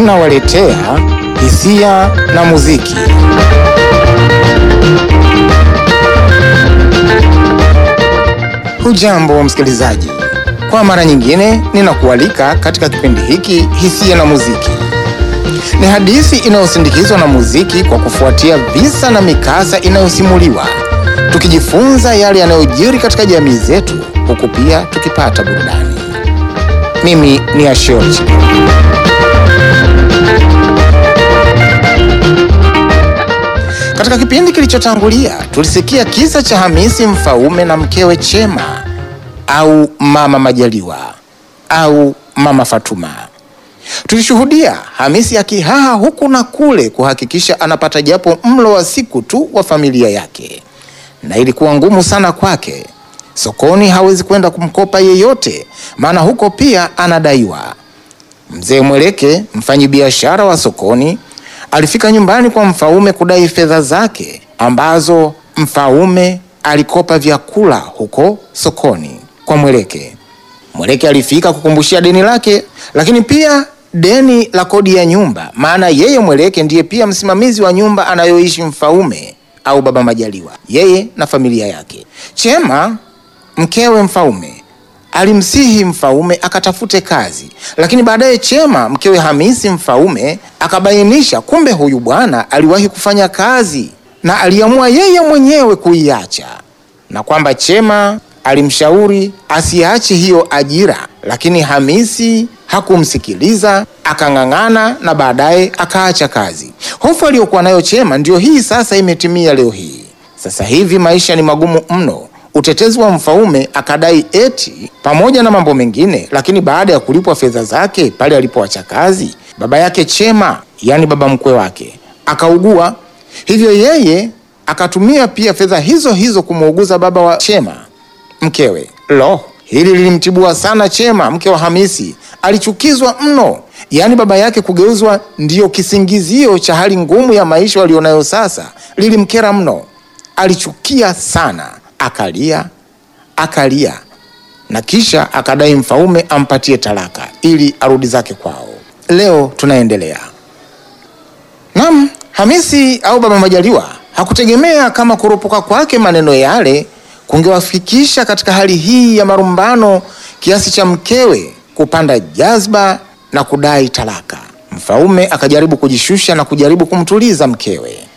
tunawaletea hisia na muziki. Hujambo msikilizaji, kwa mara nyingine ninakualika katika kipindi hiki hisia na muziki. Ni hadithi inayosindikizwa na muziki kwa kufuatia visa na mikasa inayosimuliwa, tukijifunza yale yanayojiri katika jamii zetu, huku pia tukipata burudani. Mimi ni Ashoti. Katika kipindi kilichotangulia tulisikia kisa cha Hamisi Mfaume na mkewe Chema au Mama Majaliwa au Mama Fatuma. Tulishuhudia Hamisi akihaha huku na kule kuhakikisha anapata japo mlo wa siku tu wa familia yake, na ilikuwa ngumu sana kwake. Sokoni hawezi kwenda kumkopa yeyote, maana huko pia anadaiwa. Mzee Mweleke, mfanyibiashara wa sokoni, alifika nyumbani kwa Mfaume kudai fedha zake ambazo Mfaume alikopa vyakula huko sokoni kwa Mweleke. Mweleke alifika kukumbushia deni lake, lakini pia deni la kodi ya nyumba, maana yeye Mweleke ndiye pia msimamizi wa nyumba anayoishi Mfaume au Baba Majaliwa, yeye na familia yake. Chema mkewe Mfaume alimsihi Mfaume akatafute kazi, lakini baadaye Chema mkewe Hamisi Mfaume akabainisha kumbe huyu bwana aliwahi kufanya kazi na aliamua yeye mwenyewe kuiacha, na kwamba Chema alimshauri asiache hiyo ajira, lakini Hamisi hakumsikiliza akang'ang'ana, na baadaye akaacha kazi. Hofu aliyokuwa nayo Chema ndiyo hii sasa imetimia leo hii. Sasa hivi maisha ni magumu mno. Utetezi wa Mfaume akadai eti pamoja na mambo mengine, lakini baada ya kulipwa fedha zake pale alipoacha kazi, baba yake Chema, yaani baba mkwe wake, akaugua. Hivyo yeye akatumia pia fedha hizo hizo kumuuguza baba wa Chema mkewe. Lo, hili lilimtibua sana Chema mke wa Hamisi, alichukizwa mno, yaani baba yake kugeuzwa ndiyo kisingizio cha hali ngumu ya maisha walionayo sasa. Lilimkera mno, alichukia sana akalia akalia na kisha akadai Mfaume ampatie talaka ili arudi zake kwao. Leo tunaendelea. Naam, Hamisi au Baba Majaliwa hakutegemea kama kuropoka kwake maneno yale kungewafikisha katika hali hii ya marumbano kiasi cha mkewe kupanda jazba na kudai talaka. Mfaume akajaribu kujishusha na kujaribu kumtuliza mkewe.